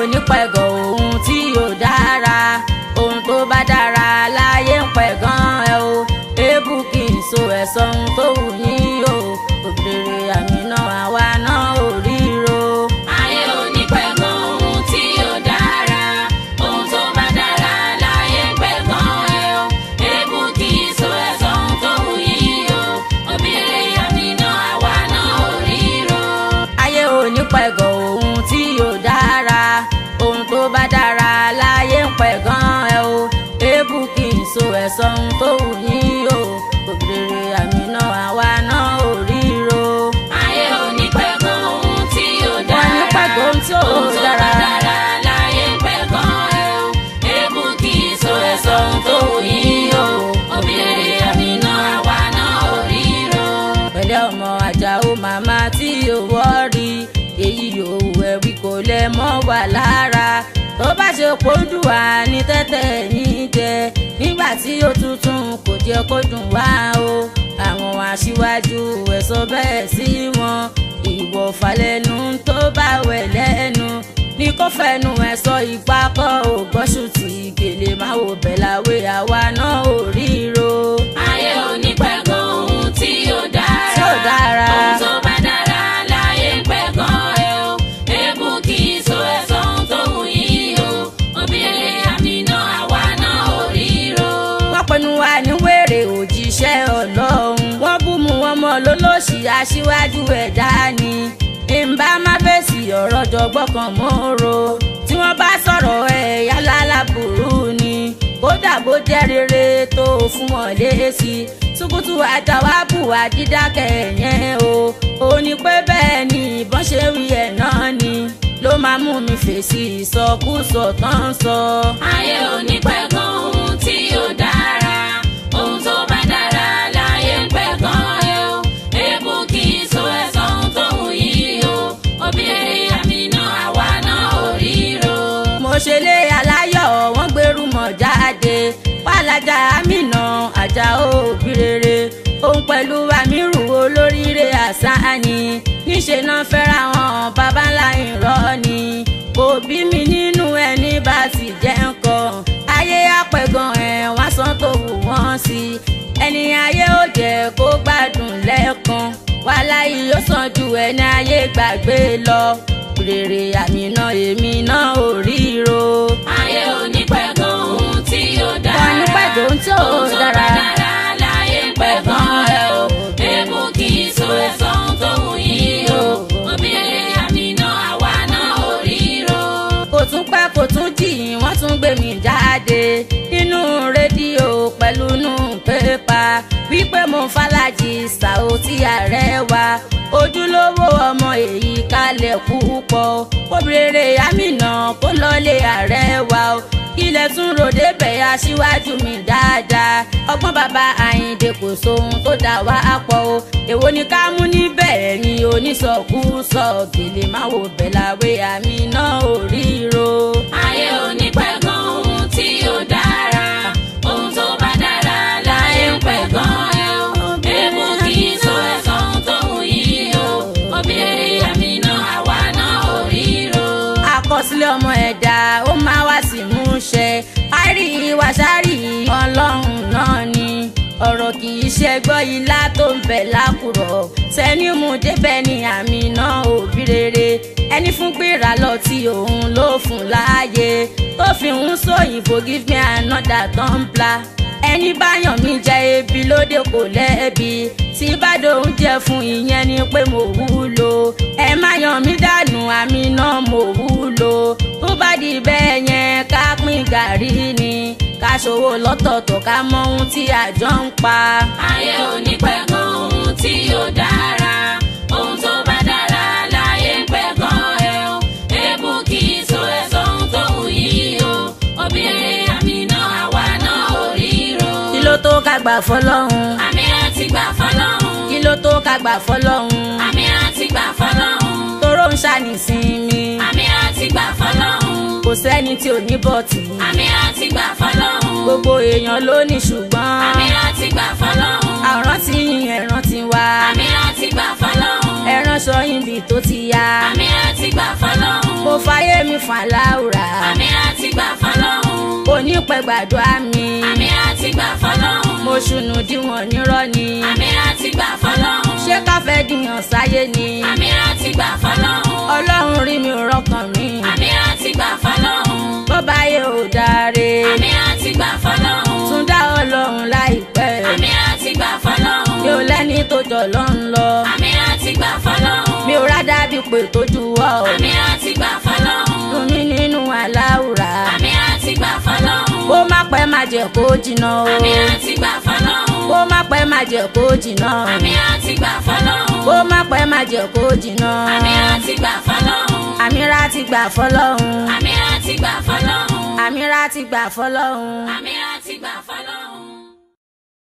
ní pẹ̀gàn ohun tí yóò dára ohun tó bá dára láyé ń pẹ̀gàn ẹ o èébú kì í so ẹ̀sọ́ ohun tó wù yín o òbèrè àmì náà àwa náà ò ríro. ayé ò ní pẹ̀gàn ohun tí ó dára ohun tó bá dára láyé ń pẹ̀gàn ẹ o èébú kì í so ẹ̀sọ́ ohun tó wù yín o obìnrin àmì náà àwa náà ò ríro. ayé ò ní pẹ̀gàn ohun tí yóò dára ohun tó bá dára láyé ń pẹ̀gàn ẹ o èébú kì í so ẹ̀sọ́ ohun tó wù yín o òbèrè àmì náà àwa náà ò ríro. ayé ò ní pẹ̀gàn ohun tí ó wọ́n dára ní pẹ̀gàn ohun tí ò ohun tó bá dára. dára láyé ń pẹ̀gàn ẹ o èébú kì í so ẹ̀sọ́ ohun tó wù yín o obìnrin àmì náà àwa náà ò ríro. pẹ̀lẹ́ ọmọ àjàó màmá tí owó rí èyí yòówù ẹ̀rí kò lè mọ́ wà lára tó bá ṣe pọ́ńdù wá ní tẹ́tẹ́ yín jẹ nígbà tí ó tuntun kò jẹ́ kó dùn wá o àwọn aṣíwájú ẹ̀ sọ bẹ́ẹ̀ sí wọn ìwọ̀ falẹ́nu tó bá wẹ̀ lẹ́nu ní kó fẹnu ẹ̀ sọ ìgbà kọ́ ò gbọ́sù tí gèlè máa wò bẹ̀ láwé àwa náà ò ríro. ayé ò ní pẹ̀gàn ohun tí ó dára. Tí ó dára. ohun tó bá dára láyé ń pẹ̀gàn ẹ o. èébú kì í so ẹ̀sọ́ ohun tó wù yín o. obìnrin àmì náà àwa náà ò ríro. wọ́n pinnu wa ní wèrè òjíṣẹ́ ọlọ́run wọ́n bú mu wọn mọ́ lólóṣì aṣíwájú ẹ̀dá ni ìmbá má fèsì ọ̀rọ̀ jọgbọ́n kan mọ́ro tí wọ́n bá sọ̀rọ̀ ẹ̀ yálà burú ni kódà bó jẹ́ rere tó fún wọn lésì tukutu àtàwábù àdídákẹ́ yẹn o ò ní pé bẹ́ẹ̀ ni ìbọn ṣe wí ẹ̀ náà ni ló máa mú mi fèsì ìsọkúsọ tán sọ. ayé ò ní pẹ̀gàn ohun tí ó dára. ohun tó bá dára láyé ń pẹ̀gàn ẹ o. èébú kì í so ẹ̀sọ́ ohun tó wù yín o. obìnrin àmì náà àwa náà ò ríro. mo ṣe lé aláyọ̀ wọ́n gbèrú mọ̀ jáde pálájà àmìnà àjà òbí rere òun pẹ̀lú àmírù olóríire àsáni níṣẹ́ náà fẹ́ra wọn bàbá ńlá ìrọ́ ni kò bí mi nínú ẹni bá ti jẹ́ nǹkan ayé àpẹ̀gàn ẹ̀ wọ́n san tó wù wọ́n sí ẹni ayé ò jẹ́ kó gbádùn lẹ́ẹ̀kan wàhálà yìí ó sàn ju ẹni ayé gbàgbé lọ rere àmì náà èmi náà ò ríro. ayé ò ní pẹ̀gàn ohun tí ó dára. Wọ́n ní pẹ̀gàn ohun tí ò Ohun tó dára. bá dára láyé ń pẹ̀gàn ẹ o. èébú kì í so ẹ̀sọ́ ohun tó wù yín o. obìnrin àmì náà àwa náà ò ríro. kò tún pẹ́ kò tún jìn wọ́n tún gbé mi jáde nínú rédíò pẹ̀lú nù pépà wípé mo fàlàjì ṣàó tí ààrẹ wa ojúlówó ọmọ èyí kalẹ̀ púpọ̀ obìnrin àmìnà kó lọ́lé ààrẹ wa o ilẹ̀ tún ròde bẹ̀ aṣíwájú mi dáadáa ọgbọ́n bàbá àyìndé kò sóhun tó dà wá pọ̀ o èwo ni ká mú níbẹ̀ ẹ̀yin onísọkúsọ gèlè má wò bẹ̀ láwé àmì náà ò ríro. ayé ò ní pẹ̀gàn ohun tí ó dára. ohun tó bá dára láyé ń pẹ̀gàn ẹ o. èébú kì í so ẹ̀sọ́ ohun tó wù yín o. obìnrin àmì náà àwa náà ò ríro. àkọsílẹ̀ ọmọ ẹ̀dá ó máa wá sí múṣẹ àìrí wàṣárì ọlọ́run náà ni ọ̀rọ̀ kì í ṣe gbọ́ ilá tó ń bẹ̀ lákùrọ̀ sẹ́ni mú débẹ̀ ní àmì náà òbí rere ẹni fún gbéra lọ tí òun ló fún láàyè tó fi ń sóyìnbó give me another tumbler ẹni bá yàn mí jẹ ebi lóde kò lẹ́bi tí bá dòun jẹ fún ìyẹn ni pé mo wúlò ẹ má yàn mí dànù àmì náà mo wúlò tó bá di bẹ́ẹ̀ yẹn ká pín gàrí ni ká ṣòwò lọ́tọ̀ọ̀tọ̀ ká mọ ohun tí àjọ ń pa. ayé ò ní pẹ̀gàn ohun tí ó dára. ohun tó bá dára láyé ń pẹ̀gàn ẹ o. èébú kì í so ẹ̀sọ́ ohun tó wù yín o. obìnrin àmì náà àwa náà ò ríro. kí ló tó ká gbà fọlọ́hún àmì láti gbà fọlọ́hún. kí ló tó ká gbà fọlọ́hún àmì láti gbà fọlọ́hún. toró ń ṣàníṣinmi àmì láti gbà fọlọ́hún. kò sẹ́ni tí ò ní bọ̀tì àmì láti gbà fọlọ́hún. gbogbo èèyàn ló ní ṣùgbọ́n àmì láti gbà fọlọ́hún. àrùn tí yín ẹ̀ràn ti wá àmì láti gbà fọlọ́hún. ẹ̀ràn sọ yín bí tó ti yá àmì láti gbà fọlọ́hún. mo fàyè mi fà láwù ní pẹ́ gbàdúrà mi àmì àti gbà fọlọ́hún. mo ṣùnù díwọ̀n nírọ́ ni àmì àti gbà fọlọ́hún. ṣé ká fẹ́ dìyàn sáyé ni àmì àti gbà fọlọ́hún. ọlọ́run rí mi ò rọkàn mi àmì àti gbà fọlọ́hún. bó bá yẹ ò dáre àmì àti gbà fọlọ́hún. tún dá ọlọ́run láìpẹ́ àmì àti gbà fọlọ́hún. mi ò lẹ́ni tó jọ lọ́n lọ àmì àti gbà fọlọ́hún. mi ò rádá bí pé tó juwọ́ àmì àti gbà fọlọ́hún. fún mi nínú aláwùrà àmì àti gbà fọlọ́hún. kó má pẹ́ má jẹ́ kó jìnnà o àmì àti gbà fọlọ́hún. kó má pẹ́ má jẹ́ kó jìnnà àmì àti gbà fọlọ́hún. kó má pẹ́ má jẹ́ kó jìnnà àmì àti gbà fọlọ́hún. àmìrà ti gbà fọlọ́hún àmì àti gbà fọlọ́hún. àmìrà ti gbà fọlọ́hún. àmì àti gbà fọlọ́hún.